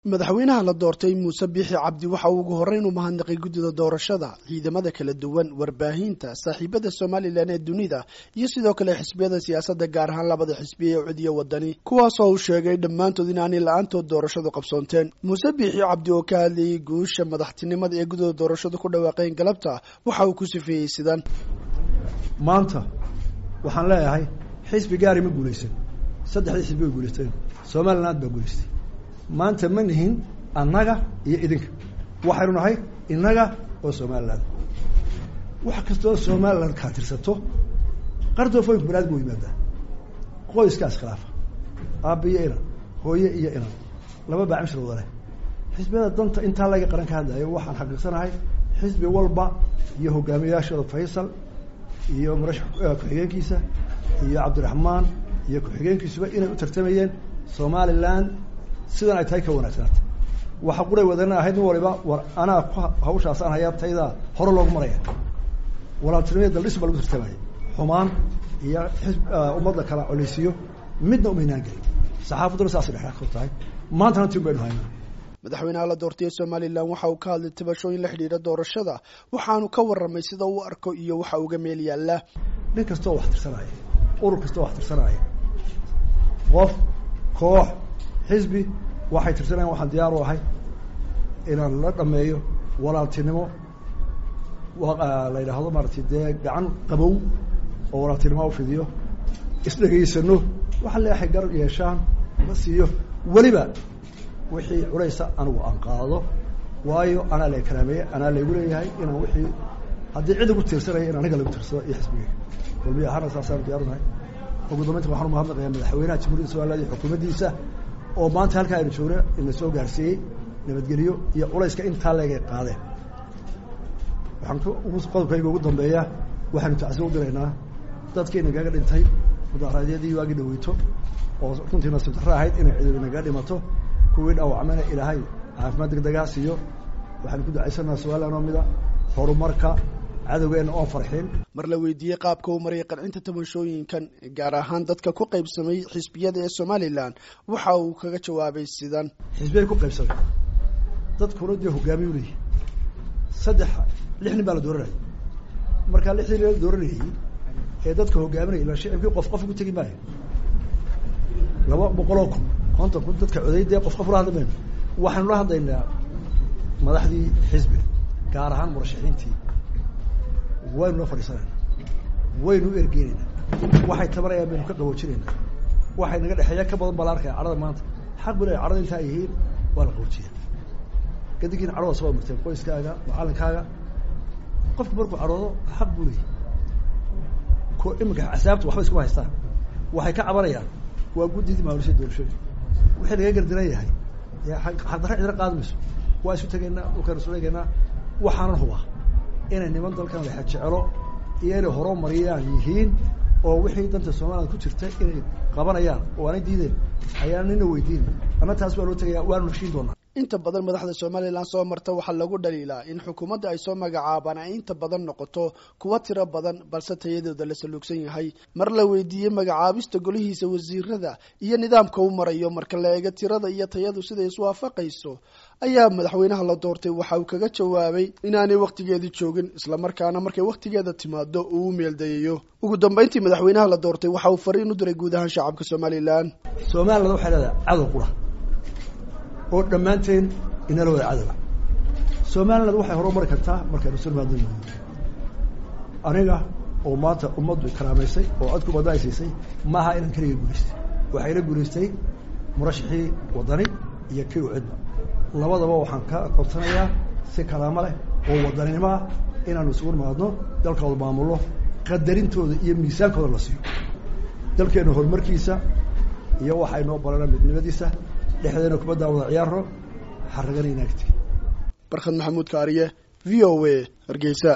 madaxweynaha la doortay muuse biixi cabdi waxa uu ugu horreyn u mahadnaqay guddida doorashada ciidamada kala duwan warbaahinta saaxiibada somalilan ee dunida iyo sidoo kale xisbiyada siyaasadda gaar ahaan labada xisbiya ee cudiya wadani kuwaasoo uu sheegay dhammaantood inaanay la-aantood doorashadu qabsoonteen muuse biixi cabdi oo ka hadlayay guusha madaxtinimada ee guddida doorashadu ku dhawaaqeen galabta waxa uu ku sifeeyey sidan maanta waxaan leeyahay xisbi gaari ma guulaysan saddexdii xisbi way guulaysteen somaliland baa guulaystay maanta ma nihin annaga iyo idinka waxaynu nahay innaga oo somaliland wax kastoo somaliland kaa tirsato qardoofooyinku banaadam u yimaadaa qoyskaas khilaafa aabba iyo inan hooye iyo inan laba baacimshir wada leh xisbiyada danta intaa laga qaran ka hadlayo waxaan xaqiiqsanahay xisbi walba iyo hogaamiyayaashooda faysal iyo murashax ku-xigeenkiisa iyo cabdiraxmaan iyo ku-xigeenkiisuba inay u tartamayeen somaliland sidan ay tahay ka wanaagsanaata waxa quray wadana ahayd nin waliba war anaa ku hawshaasaan hayaa taydaa hore loogu maraya walaaltinimada daldhis baa lagu tartamaya xumaan iyo xisb ummadda kala coleysiyo midna umaynaan gelin saxaafadduna saasay dhexdhexka tahay maantana tin baynu haynaa madaxweynaha la doortay ee somalilan waxa uu ka hadlay tabashooyin la xidhiidha doorashada waxaanu ka warramay sida uu arko iyo waxa uga meel yaalla nin kastoo wax tirsanaya urur kastoo wax tirsanaya qof koox xisbi waxay tirsanayan waxaan diyaar u ahay inaan la dhameeyo walaaltinimo la yidhaahdo maaratay dee gacan qabow oo walaaltinimo ufidiyo isdhegaysano waxa leeahay gar yeeshaan la siiyo weliba wixii culaysa anigu aan qaado waayo anaa la karaameeye anaa laygu leeyahay inaan wixii haddii cid igu tiirsanaya in aniga lagu tiirsado iyo xisbigeyga walbiya ahaana saasaan diyaarunahay ugu dambeynta waxaan umahadnaqayaa madaxweynaha jamhuuriyadda somaliland iyo xukuumaddiisa oo maanta halkaa aynu joogno ina soo gaarsiiyey nabadgelyo iyo culayska intaa leegay qaadeen waxaan qodobkayga ugu dambeeya waxaynu tacsiyo u diraynaa dadkii inagaga dhintay mudaharaadyadii waagii dhaweyto oo runtii nasiib darro ahayd inay ciidu inagaga dhimato kuwii dhaawacmana ilaahay caafimaad degdegaa siiyo waxaynu ku ducaysanaa somaliland oo mida horumarka cadowgeena oon farxin mar la weydiiyey qaabka uu marayay qancinta tabashooyinkan gaar ahaan dadka ku qaybsamay xisbiyada ee somalilan waxa uu kaga jawaabay sidan xisbiyay ku qaybsamay dadkuna dee hogaamiy u leeyihi saddex lix nin baa la dooranayay markaa lixdii nin la dooranayay ee dadka hogaaminaya ila shicibkii qof qof ugu tegi maayo laba boqoloo kun konton kun dadka coday dee qof qof ula hadli mayno waxaynu la hadlaynaa madaxdii xisbiga gaar ahaan murashaxiintii waynu la fadhiisanayna waynu u ergeynayna waxay tabanayaan baynu ka qaboojinayna waxay naga dhexeeya ka badan baa la arkaya cadhada maanta xaq bu le cadhada intaa ay yihiin waa la qaboojiya kadibkiina cadhada soo marteen qoyskaaga macalinkaaga qofku markuu cadhoodo xaq buu leeyahy ko iminka casaabta waxba iskuma haystaan waxay ka cabanayaan waa guddidii maamulisha doorashooyin wixii laga gardaran yahay xaqdarra cidra qaadi mayso waa isu tegaynaa dhulkaynu isu eegaynaa waxaanan hubaa inay niman dalkan lexa jecelo iyo inay horumariyaan yihiin oo wixii danta somaliland ku jirta inay qabanayaan oo aanay diideen ayaan nina weydiin anna taas waa loo tegaya waanu heshiin doonaa inta badan madaxda somalilan soo marta waxaa lagu dhaliilaa in xukuumadda ay soo magacaabaan ay inta badan noqoto kuwa tiro badan balse tayadooda la saluugsan yahay mar la weydiiyey magacaabista golihiisa wasiirada iyo nidaamka u marayo marka la eego tirada iyo tayadu siday iswaafaqayso ayaa madaxweynaha la doortay waxa uu kaga jawaabay inaanay wakhtigeedii joogin islamarkaana markay wakhtigeeda timaado uu u meeldayayo ugu dambeyntii madaxweynaha la doortay waxa uu fariin u diray guud ahaan shacabka somalilan somaliland waxay leedahay cadow qura oo dhammaanteen inala wada cadowa somaliland waxay horumari kartaa markaynu sulmaado aniga oo maanta ummaddu karaamaysay oo codku badda ay siisay maaha inaan keliga guulaystay waxayna guulaystay murashaxii wadani iyo kii ucidba labadaba waxaan ka codsanayaa si kalaamo leh oo wadaninimo ah inaanu isugu nimaadno dalkooda maamullo qadarintooda iyo miisaankooda la siiyo dalkeena horumarkiisa iyo waxay noo barana midnimadiisa dhexdeena kubaddaa wada ciyaaro xaragana inaagti barkhad maxamuud kaariye v o a hargeysa